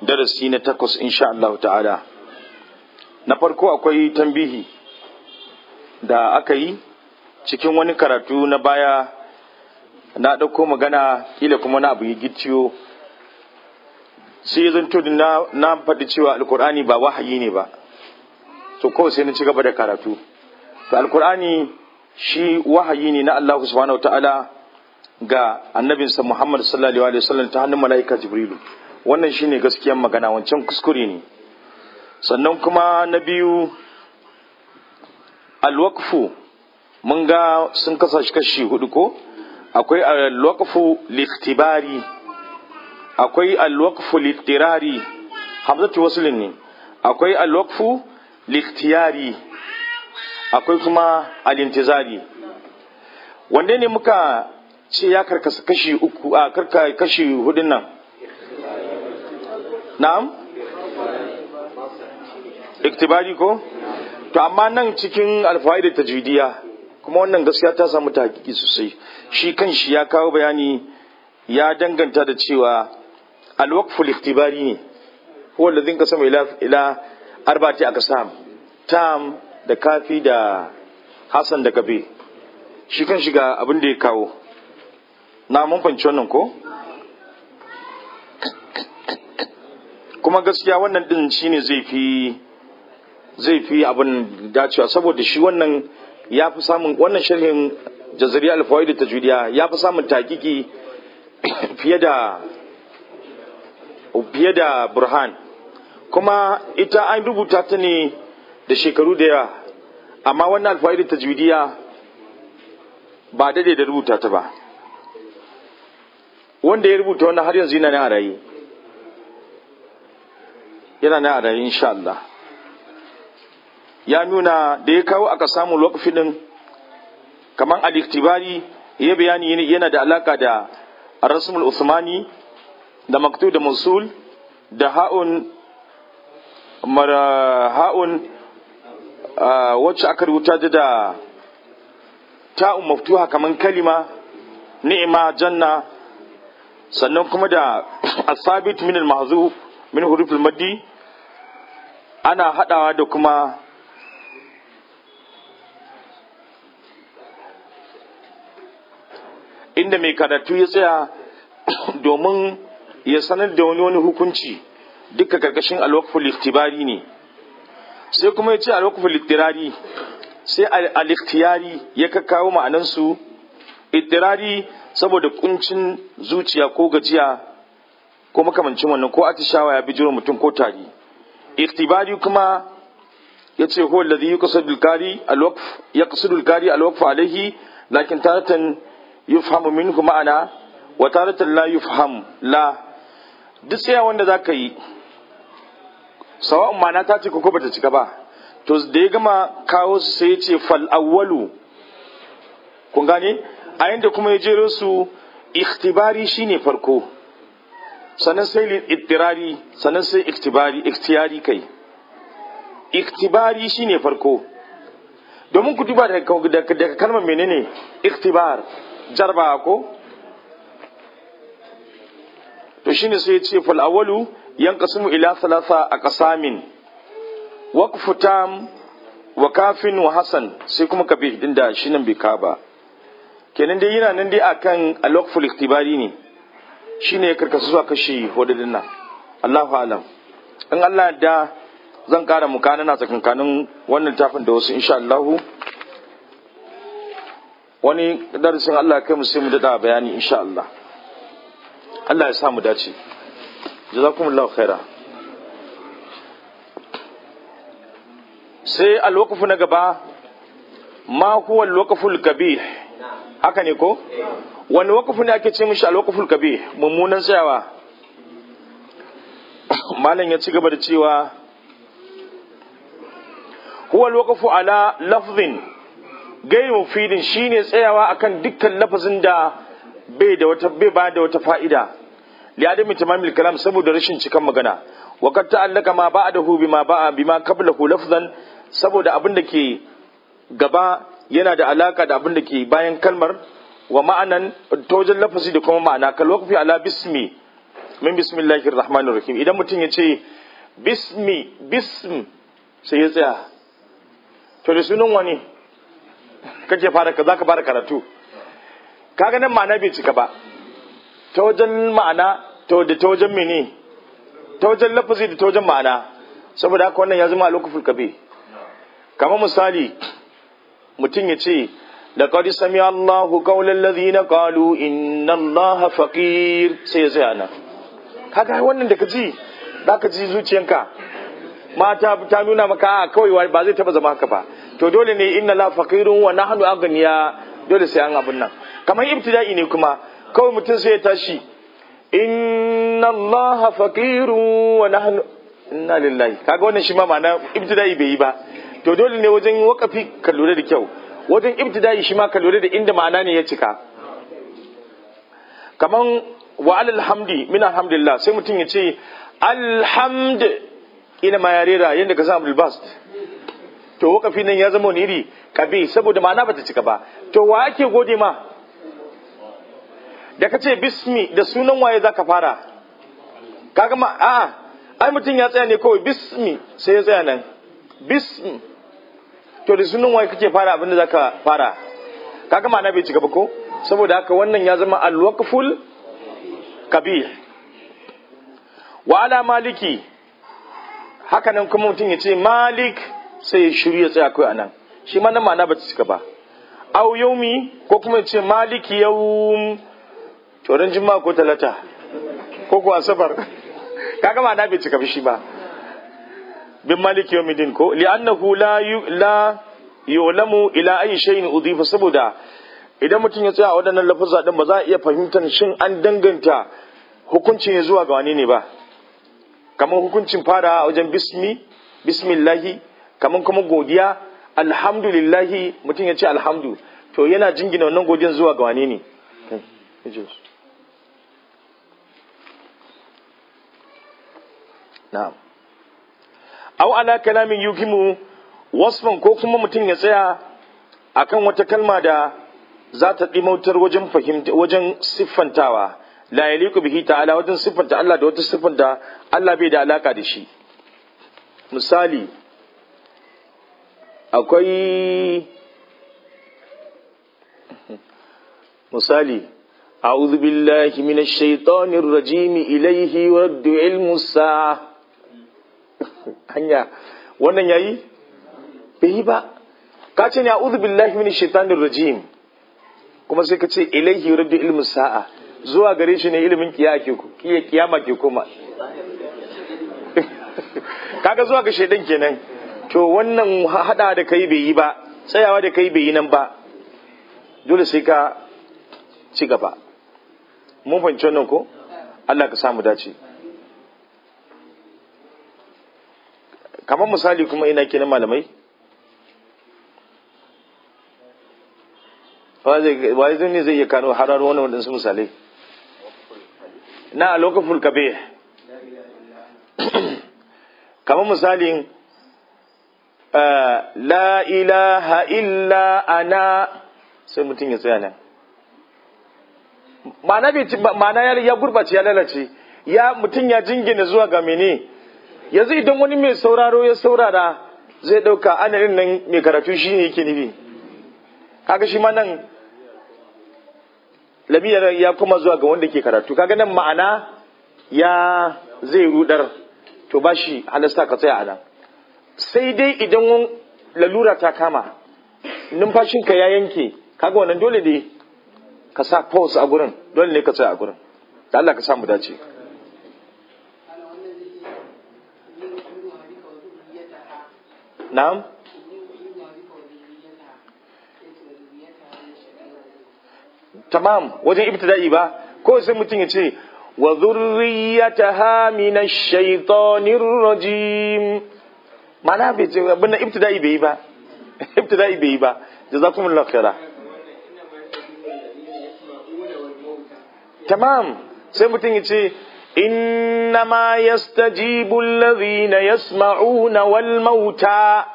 darasi na takwas insha Allah ta'ala na farko akwai tambihi da aka yi cikin wani karatu na baya na ɗauko magana kila kuma na abu yi gicciyo sai zan to na, na faɗi cewa alkur'ani ba wahayi ne ba to kawai sai na ci gaba da karatu to alkur'ani shi wahayi ne na Allah subhanahu ta'ala ga annabinsa Muhammad sallallahu alaihi wasallam ta hannun mala'ika Jibrilu wannan shine gaskiyar magana wancan kuskure ne sannan kuma na biyu alwaqfu mun ga sun kasa shi kashi hudu ko akwai alwaqfu liftibari akwai alwaqfu littirari hamzatu waslin ne akwai alwaqfu liftiyari akwai kuma alintizari wanda ne muka ce ya karkasa kashi uku a karka kashi hudun nan na'am iktibari ko to amma nan cikin alfaida tajwidiya kuma wannan gaskiya ta samu tahqiqi sosai shi kan shi ya kawo bayani ya danganta da cewa alwaqful iktibari ne huwa alladhin qasama ila ila arba'ati aqsam tam da kafi da hasan da gabe shi kan shiga abin da ya kawo na mun fahimci wannan ko kuma gaskiya wannan din shine zai fi zai fi abin dacewa saboda shi wannan ya fi samun wannan sharhin jazari alfawaid da tajwidiya ya fi samun takiki fiye da fiye da burhan kuma ita an rubuta ta ne da shekaru da yawa amma wannan alfawaid da tajwidiya ba daidai da rubuta ta ba wanda ya rubuta wannan har yanzu yana ne a raye yana ne a raye insha Allah ya nuna da ya kawo aka samu lokaci din kamar al-iktibari ya bayani yana da alaka da rasmul usmani da maktu da musul da ha'un mara ha'un wacce aka rubuta da ta'un maftuha kamar kalima ni'ima janna sannan kuma da asabit min al-mahzuf min huruf al-maddi ana hadawa da kuma inda mai karatu ya tsaya domin ya sanar da wani wani hukunci duka karkashin alwakful iktibari ne sai kuma ya ce alwakful iktirari sai al-ikhtiyari ya kakkawo ma'anansu iktirari saboda kuncin zuciya ko gajiya ko makamancin wannan ko atishawa ya bijiro mutum ko tari iktibari kuma ya ce huwa alladhi yuqsidu al-qari al-waqf yaqsidu al-qari al-waqf alayhi lakin taratan yufhamu minhu ma'ana wa taratan la yufham la duk tsaya wanda zaka yi sawa'un ma'ana ta ce ko bata cika ba to da ya gama kawo su sai ya ce fal awwalu kun gane a yanda kuma ya jero su ikhtibari shine farko sannan sai ittirari sannan sai iktibari ikhtiyari kai iktibari shine farko domin ku duba daga kalmar menene iktibar jarba ko to shine sai ya ce fal awwalu yanqasimu ila thalatha aqsamin waqfu tam wa kafin wa hasan sai kuma kabih din da shi nan bai ka ba kenan dai yana nan dai akan al-waqful iktibari ne shine ya karkasu zuwa kashi hududin nan Allahu alam in Allah da zan kara mukana na tsakankanin wannan tafin da wasu insha Allah wani darasin Allah kai mu sai mu dada bayani insha Allah Allah ya sa mu dace jazakumullahu khaira sai alwaqfu na gaba ma huwa alwaqful kabih haka ne ko wani waqfu ne ake ce mishi alwaqful kabih mummunan tsayawa malam ya ci gaba da cewa huwa alwaqfu ala lafzin gai mufidin shine tsayawa akan dukkan lafazin da bai da wata bai ba da wata fa'ida li adami tamamil kalam saboda rashin cikan magana wa kad ta'allaka ma ba'dahu bima ba'a bima qablahu lafzan saboda abin da ke gaba yana da alaka da abin da ke bayan kalmar wa ma'anan ta wajen lafazi da kuma ma'ana kal waqfi ala bismi min bismillahir rahmanir rahim idan mutum ya ce bismi bism sai ya tsaya to da sunan wani kake fara ka zaka fara karatu kaga nan ma'ana bai cika ba ta wajen ma'ana ta da ta wajen mene ta wajen lafazi da ta wajen ma'ana saboda haka wannan ya zama alokuful kabe kamar misali mutum ya ce لقد سمع الله قول الذين قالوا إن الله فقير sai ya tsaya nan kaga wannan da kaji za ka ji zuciyanka mata ta nuna maka a kawai ba zai taba zama haka ba to dole ne inna la faqirun wa nahnu aghniya dole sai an abun nan kamar ibtida'i ne kuma kawai mutum sai ya tashi inna allaha faqirun wa nahnu inna lillahi kaga wannan shi ma ma'ana ibtida'i bai yi ba to dole ne wajen wakafi ka lura da kyau wajen ibtida'i shi ma ka lura da inda ma'ana ne ya cika kaman wa alal hamdi min alhamdulillah sai mutum ya ce alhamd ina ma ya rera yadda ka samu bast to wakafi nan ya zama wani iri kabe saboda ma'ana bata cika ba to wa ake gode ma da ka ce bismi da sunan waye za ka fara kaga ma a ai mutum ya tsaya ne kawai bismi sai ya tsaya nan bismi to da sunan waye kake fara abin da za ka fara kaga ma'ana bai cika ba ko saboda haka wannan ya zama alwaqful kabih wa ala maliki haka nan kuma mutum ya ce malik sai ya shiru ya tsaya kai anan shi ma nan ma'ana ba ta cika ba au yaumi ko kuma ya ce maliki yaum to ran juma'a ko talata ko ko asabar kaga ma'ana bai cika shi ba bin maliki yawmiddin ko li'annahu la la yu'lamu ila ayi shay'in udifa saboda idan mutum ya tsaya a waɗannan lafazza din ba za a iya fahimtar shin an danganta hukuncin ya zuwa ga wani ne ba kamar hukuncin fara a wajen bismi bismillahi kamar kuma godiya alhamdulillahi mutum ya ce alhamdu to yana jingina wannan godiyan zuwa ga wani ne na'am aw ala kalamin yukimu wasfan ko kuma mutum ya tsaya akan wata kalma da za ta ɗimautar wajen fahimta wajen siffantawa la yaliku bihi ta'ala wajen siffanta Allah da wata siffan da Allah bai da alaka da shi misali akwai misali a'udhu billahi minash shaitanir rajim ilayhi raddu ilmu sa'a hanya wannan yayi bai yi ba ka ce ne a'udhu billahi minash shaitanir rajim kuma sai ka ce ilaihi raddu ilmu sa'a zuwa gare shi ne ilimin kiyama ke koma kaga zuwa ga shaidan kenan to wannan hada da kai bai yi ba tsayawa da kai bai yi nan ba dole sai ka ci gaba mun fahimci wannan ko Allah ka samu dace kamar misali kuma ina kenan malamai wai zai ne zai iya kano hararo wani waɗansu misalai na a lokacin kabe kamar misalin la ilaha illa ana sai mutum ya tsaya nan ma'ana ya gurbace ya lalace ya mutum ya jingina zuwa ga mene yanzu idan wani mai sauraro ya saurara zai ɗauka anarin nan mai karatu shi ne yake nufi kaga shi ma nan lamiyar ya kuma zuwa ga wanda ke karatu kaga nan ma'ana ya zai rudar to ba shi halasta ka tsaya a nan sai dai idan lalura ta kama numfashinka ya yanke kaga wannan dole ne ka sa pause a gurin dole ne ka tsaya a gurin da Allah ka samu dace na'am tamam wajen ibtida'i ba ko sai mutum ya ce wa zurriyataha min ash-shaytanir rajim mana bai ce abin ibtida'i bai yi ba ibtida'i bai yi ba jazakumullahu khaira tamam sai mutum ya ce innama yastajibu alladhina yasma'una wal mauta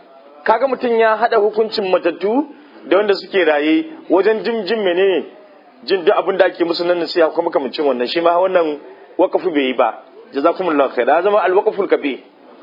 kaga mutum ya hada hukuncin matattu da wanda suke raye wajen jin jin menene jin duk abin da ake musu nan nasiha kuma makamancin wannan shi ma wannan waqafu bai yi ba jazakumullahu khair ya zama alwaqful kabi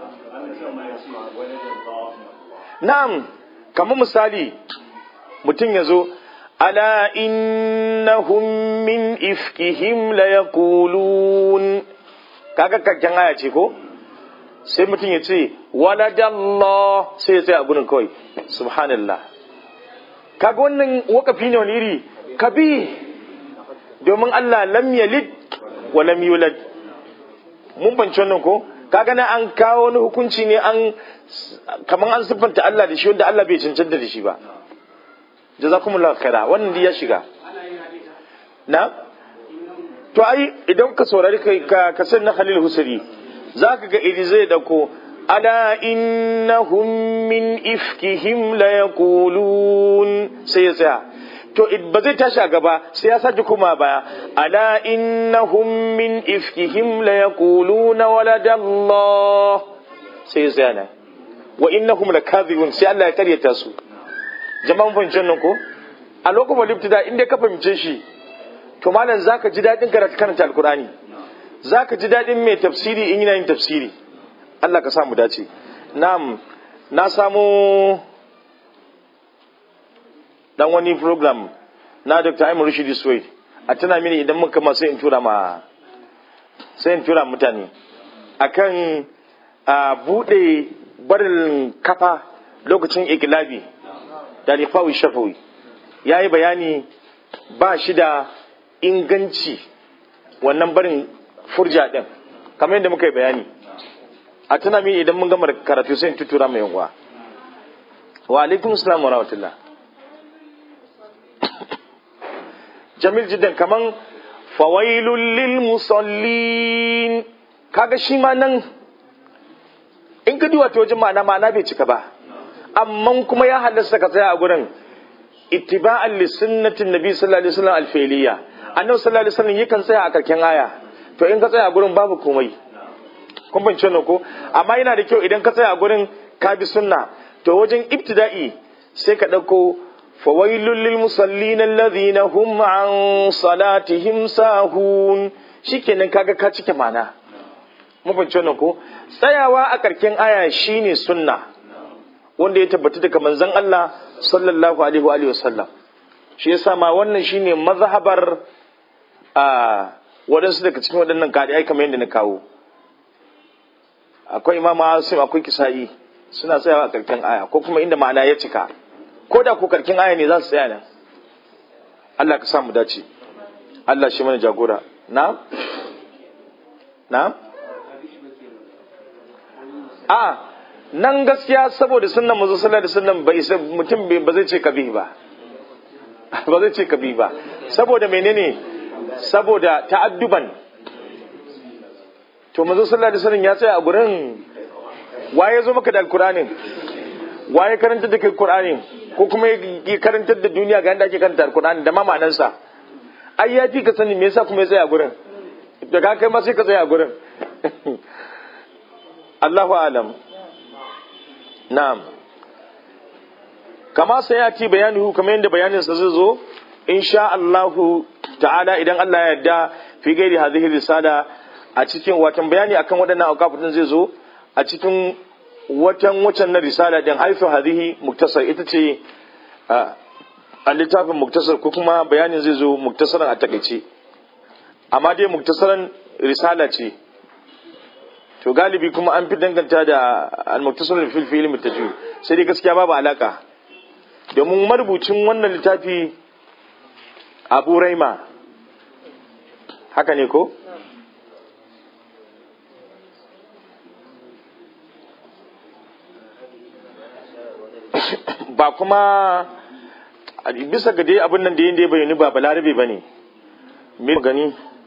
na'am kamar misali mutum ya zo ala innahum min ifkihim la yaqulun kaga kakken aya ce ko sai mutum ya ce waladallah sai ya tsaya a gurin kawai subhanallah kaga wannan wakafi ne wani iri kabi domin Allah lam yalid wa lam yulad mun banci wannan ko kaga na an kawo wani hukunci ne an kaman an siffanta Allah da shi wanda Allah bai cancanta da shi ba jazakumullahu khaira wannan ya shiga na to ai idan ka saurari kai ka kasar na Khalil Husari zaka ga idi zai dauko ala innahum min ifkihim la yaqulun sai ya tsaya to ba zai tashi a gaba sai ya sake kuma baya ala innahum min ifkihim la yaquluna waladallah sai ya tsaya nan wa innahum lakadhibun sai Allah ya karyata su jama'an fahimcin nan ko a lokacin libtida inda ka fahimce shi to malam zaka ji dadin karatu karanta alqur'ani zaka ji dadin mai tafsiri in yana yin tafsiri Allah ka samu dace na'am na samu dan wani program na Dr. Aimu Rashidi Suwaid a tana mini idan muka ma sai in tura ma sai in tura mutane akan a bude barin kafa lokacin ikilabi da rifawi shafawi ya yi bayani ba shi da inganci wannan barin furja ɗin kamar yadda muka yi bayani a tuna mini idan mun gama karatu sai in tutura mai yanwa wa alaikum salam wa rahmatullah jamil jiddan kaman fawailul lil musallin kaga shi ma nan in ka duwa ta wajen ma'ana ma'ana bai cika ba amma kuma ya halasta ka tsaya a gurin ittiba'an li sunnatin nabi sallallahu alaihi wasallam alfiliya annabi sallallahu alaihi wasallam yakan tsaya a karken aya to in ka tsaya a gurin babu komai kun bance ne ko amma yana da kyau idan ka tsaya a gurin ka bi sunna to wajen ibtida'i sai ka dauko fawailul lil musallin alladhina hum an salatihim sahun shikenan kaga ka cike mana mun fahimci wannan ko tsayawa a karken aya shine sunna wanda ya tabbata daga manzon Allah sallallahu alaihi wa alihi wasallam shi yasa ma wannan shine mazhabar a wadansu daga cikin waɗannan kadai kamar yadda na kawo akwai imam Asim akwai Kisa'i suna tsayawa a karken aya ko kuma inda ma'ana ya cika ko da ko karkin aya ne za su tsaya nan Allah ka samu dace Allah shi mana jagora na na a nan gaskiya saboda sunnan manzo sallallahu alaihi wasallam bai isa mutum ba zai ce kabi ba ba zai ce kabi ba saboda menene saboda ta'adduban to manzo sallallahu alaihi wasallam ya tsaya a gurin waye zo maka da alqur'anin waye karanta da kai qur'anin ko kuma ya karantar da duniya ga yadda ake karanta alqur'ani da ma ma'anarsa ai ya fi ka sani me yasa kuma ya tsaya a gurin da ka kai ma sai ka tsaya a gurin Allahu alam na'am kama sai ya ci bayanuhu kamar yadda bayaninsa zai zo insha Allahu ta'ala idan Allah ya yarda fi gairi hadhihi risala a cikin watan bayani akan waɗannan auqafin zai zo a cikin watan wacan na risala din haifu hadhihi muktasar ita ce a littafin muktasar ko kuma bayanin zai zo muktasaran a takaice amma dai muktasaran risala ce to galibi kuma an fi danganta da al-muktasar fil fi ilmi tajwid sai dai gaskiya babu alaka domin marubucin wannan littafi Abu Raima haka ne ko ba kuma bisa ga dai abin nan da yin da ya bayani ba balarabe ba ne mai gani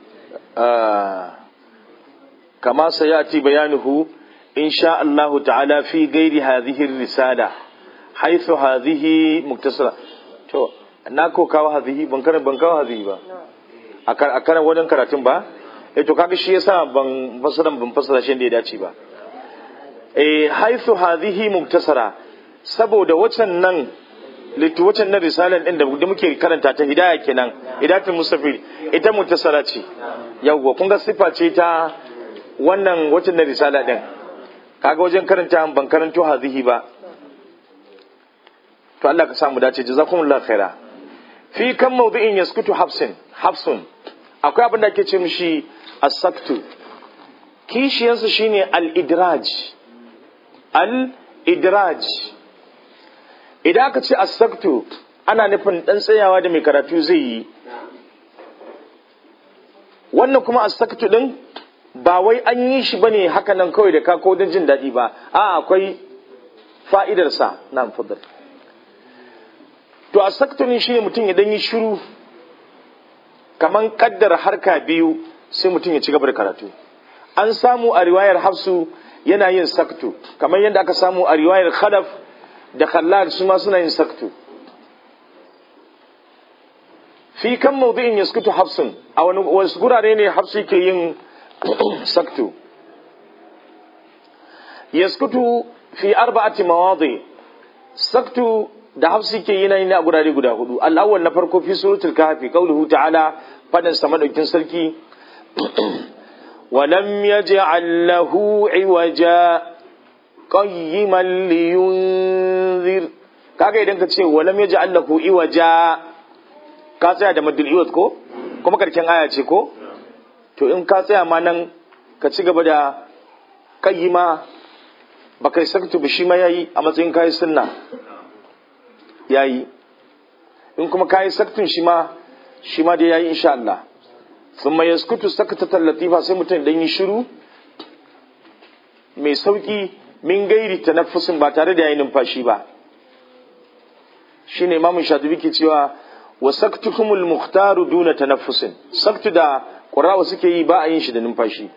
kama sayati bayanuhu in sha Allah ta'ala fi gairi hadhihi risala haythu hadhihi muktasara to na ko kawo hadhihi ban kana ban kawo hadhihi ba a kana wajen karatun ba eh to kaga shi yasa ban fasara ban fasara shi da ya dace ba eh haythu hadhihi muktasara saboda wacan nan littawacin na risalan din da muke karanta ta hidaya kenan hidayatul mustafid ita mutasara ce yawwa kun ga sifa ce ta wannan wacin na risala din kaga wajen karanta ban karanto hazihi ba to Allah ka samu dace jazakumullahu khaira fi kan mawdu'in yaskutu hafsin hafsun akwai abin da ake ce mishi as-saktu kishiyansa shine al-idraj al-idraj idan aka ce as-saktu ana nufin dan tsayawa da mai karatu zai yi wannan kuma as-saktu din ba wai an yi shi bane haka nan kawai da ka ko don jin daɗi ba a akwai fa'idarsa na fadar to a saktonin shi ne mutum ya dan yi shiru kaman kaddara harka biyu sai mutum ya ci gaba da karatu an samu a riwayar hafsu yana yin saktu kamar yadda aka samu a riwayar khalaf da khallad su ma suna yin saktu fi kan mawdu'in yaskutu hafsun a wani wasu gurare ne hafsu ke yin saktu yaskutu fi arba'ati mawadi saktu da hafsi ke yi na a gurare guda hudu al'awwal na farko fi suratul kahfi qauluhu ta'ala fadin sa madaukin sarki ولم يجعل له عوجا قيما لينذر kaga idan ka ce walam yaj'al lahu iwaja ka tsaya da madul iwat ko kuma karken aya ce ko to in ka tsaya ma nan ka ci gaba da kayyima ba kai saktu ba shi ma yayi a matsayin kayi sunna yayi in kuma kayi saktun shi ma shi ma dai yayi insha Allah thumma yaskutu sakatatan latifa sai mutum dan yi shiru mai sauki min gairi tanaffusin ba tare da yayin numfashi ba shine imamu shatibi ke cewa wa saktukumul mukhtaru duna tanaffusin saktu da qurrawa suke yi ba a yin shi da numfashi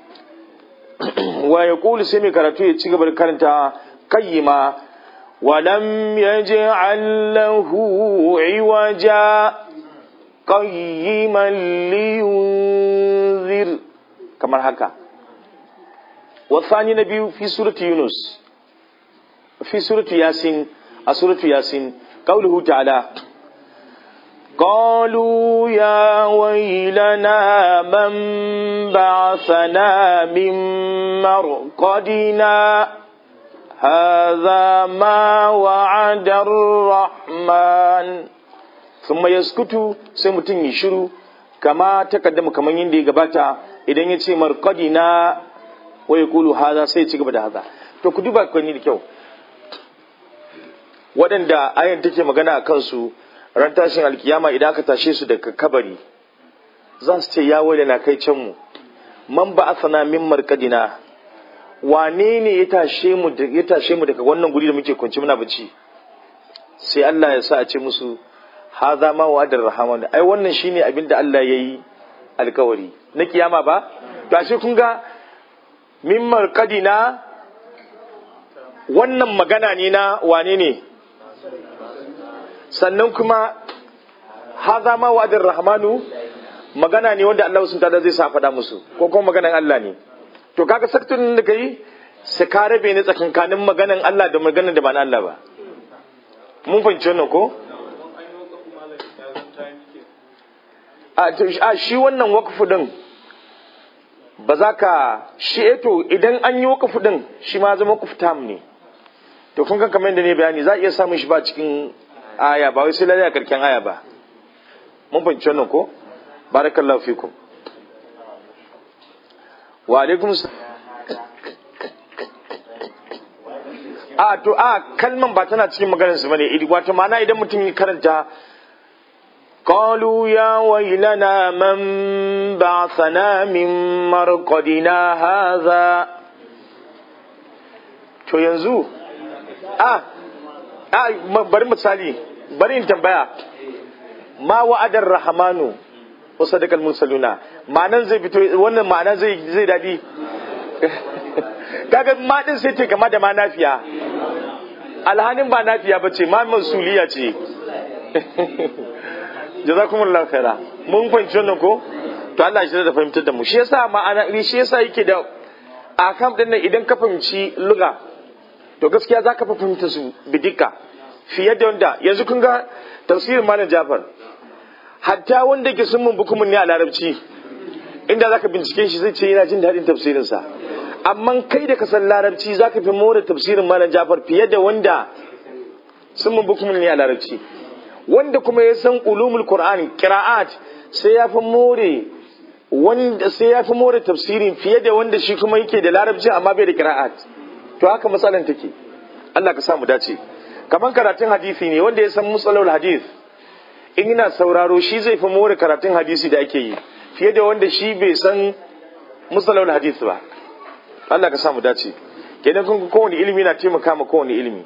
wa yaqulu sai mai karatu ya ci gaba da karanta kayyima ولم يجعل له عوجا قيما لينذر كما هكا والثاني نبي في سورة يونس في سورة ياسين سورة ياسين قوله تعالى قالوا يا ويلنا من بعثنا من مرقدنا هذا ما وعد الرحمن ثم يسكت sai mutum ya shiru kama takaddama kamar yadda ya gabata idan ya ce markadi na wai kulu haza sai ya ci gaba da haza to ku duba kwani da kyau waɗanda ayan take magana a kansu ran tashin alkiyama idan aka tashe su daga kabari za su ce ya wale na kai can mu man ba asana min markadina wane ne ya tashe mu ya tashe mu daga wannan guri da muke kwanci muna bacci sai Allah ya sa a ce musu hadha ma wa'adar rahman ai wannan shine abin da Allah yayi alkawari na kiyama ba to ashe kun ga min marqadina wannan magana ne na wane ne sannan kuma hadha ma wa'adar rahmanu magana ne wanda Allah sun tada zai sa faɗa musu ko kuma maganan Allah ne to kaga saktun da kai su ka rabe ne tsakankanin maganan Allah da maganan da ba na Allah ba mun fahimci wannan ko a shi wannan waqfu din ba za ka shi eto idan an yi waqfu din shi ma zama waqfu tam ne to kun kan kamar yadda ne bayani za a iya samun shi ba cikin aya ba wai sai lalle a karken aya ba mun fahimci wannan ko barakallahu fikum wa alaikum a to a kalman ba tana cikin maganar su bane wato ma'ana idan mutum ya karanta قالوا يا ويلنا من بعثنا من مرقدنا هذا to yanzu a a bari misali bari in tambaya ma wa'adar rahmanu wa sadaqal mursaluna ma'anan zai fito wannan ma'ana zai zai dadi kaga ma din sai ce kama da ma nafiya alhanin ba nafiya bace ma masuliya ce jazakumullahu khaira mun fahimci wannan ko to Allah shi da fahimtar da mu shi yasa ma'ana shi yasa yake da akam din nan idan ka fahimci luga to gaskiya zaka fa fahimta su bidika fiye da wanda yanzu kun ga tafsirin malam Jafar hatta wanda ke sun mun bukumin ne a larabci inda zaka bincike shi zai ce yana jin daɗin tafsirinsa amma kai da ka san larabci zaka fi more tafsirin malam Jafar fiye da wanda sun mun bukumin ne a larabci wanda kuma ya san ulumul qur'ani qira'at sai ya fi more wanda sai ya fi more tafsirin fiye da wanda shi kuma yake da larabci amma bai da qira'at to haka matsalan take Allah ka sa mu dace kaman karatun hadisi ne wanda ya san musalul hadith in yana sauraro shi zai fi more karatun hadisi da ake yi fiye da wanda shi bai san musalul hadith ba Allah ka sa mu dace kenan kun kowane ilimi na taimaka ma kowane ilimi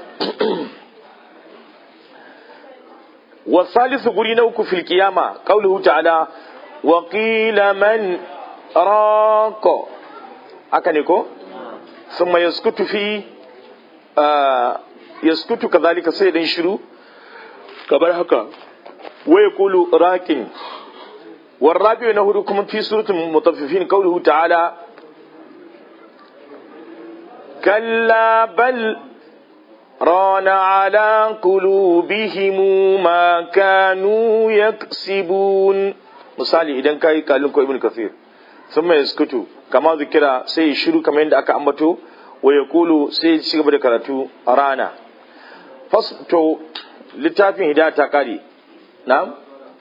والثالث قولي نوك في القيامة قوله تعالى وقيل من راق أكنكو ثم يسكت في آه يسكت كذلك سيدا شروع كبر هكا ويقول راك والرابع نهركم في سورة المطففين قوله تعالى كلا بل ران على قلوبهم ما كانوا يكسبون misali idan kai kalin ko ibn kathir thumma yaskutu kama zikira sai shiru kamar yadda aka ambato wa yaqulu sai ya ci gaba da karatu a rana fas to littafin hidaya ta kare na'am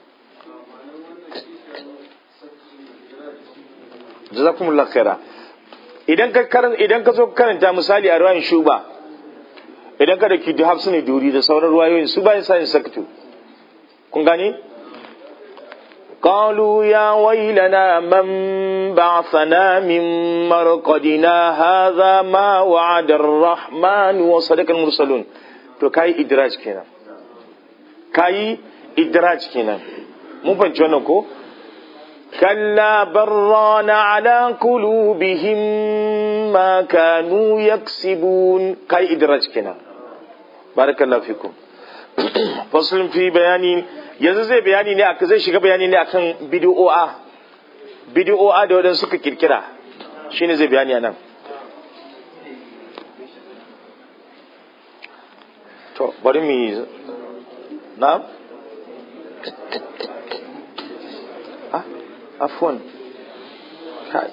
jazakumullahu khaira idan ka karan idan ka zo karanta misali a ruwan shuba idan ka da ki hafsu ne duri da sauran ruwayoyin su bayan sa sakatu kun gane قالوا يا ويلنا من بعثنا من مرقدنا هذا ما وعد الرحمن وصدق المرسلون to kai idraj kenan kai idraj kenan mun fahimci wannan ko kalla barrana ala qulubihim ma kanu yaksibun kai idraj kenan barakallahu fikum faslun fi bayani yanzu zai bayani ne aka zai shiga bayani ne akan bid'o'a bid'o'a da wadansu suka kirkira shine zai bayani anan to bari mu na ah afwan kai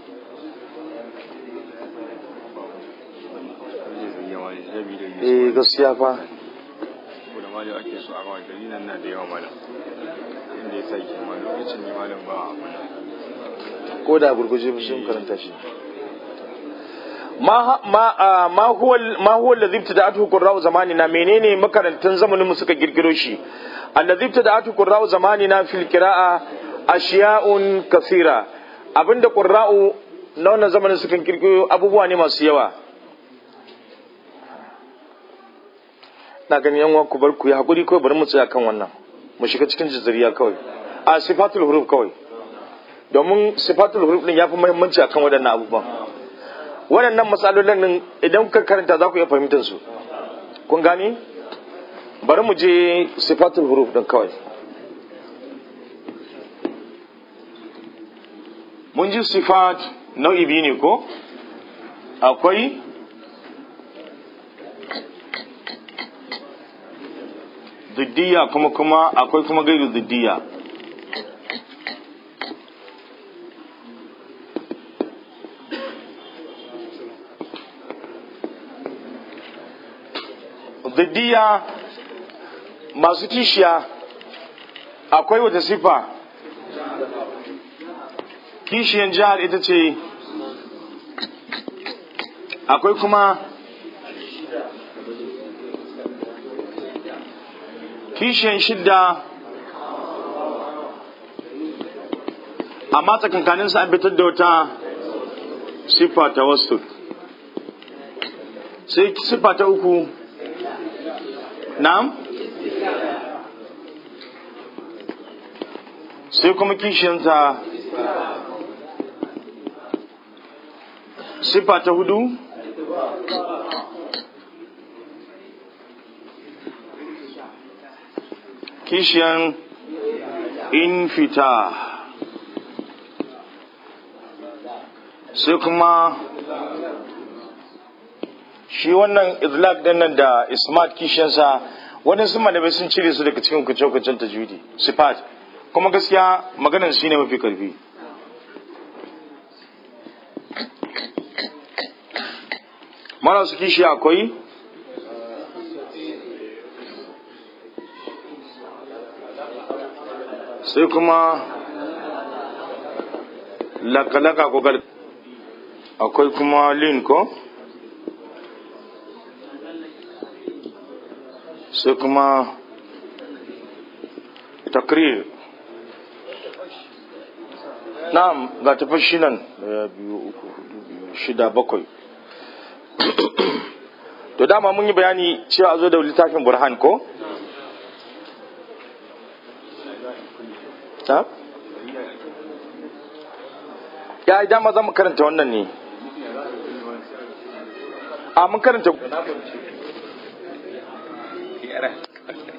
eh gaskiya fa da malam ake so a ma gari nan na da yawa malam inda ya sa ke ma lokacin ne malam ba a mana ko da gurguje sun karanta shi ma ma ma huwa ma huwa alladhi ibtada'atuhu qurra'u zamanina menene makarantan zamanin mu suka girgiro shi alladhi ibtada'atuhu qurra'u zamanina fil qira'a ashiya'un kathira abinda qurra'u na wannan zamanin suka girgiro abubuwa ne masu yawa na gani yan ku bar ku ya hakuri kawai bari mu tsaya kan wannan mu shiga cikin jizariya kawai a sifatul huruf kawai domin sifatul huruf din yafi muhimmanci akan waɗannan abubuwan waɗannan matsalolin din idan kuka karanta za ku iya fahimtar su kun gani bari mu je sifatul huruf din kawai mun ji sifat nau'i biyu ne ko akwai ziddiya kuma kuma akwai kuma gairu ziddiya ziddiya masu kishiya akwai wata sifa kishiyan jihar ita ce akwai kuma kishiyan shidda amma tsakankanin sa an fitar da wata siffa ta wasu sai siffa ta uku na'am sai kuma kishiyanta siffa ta hudu kishiyan infita sai kuma shi wannan izlaq din nan da ismat kishiyansa waɗansu malamai sun cire su daga cikin kuce-kucen tajwidi sifat kuma gaskiya maganar shi ne mafi karfi mana su kishi akwai sai kuma lakalaka ko gal akwai kuma lin ko sai kuma takrir na'am ga tafashi nan daya biyu uku hudu biyu shida bakwai to dama mun yi bayani cewa a zo da littafin burhan ko ta ya yi dama za mu karanta wannan ne a mun karanta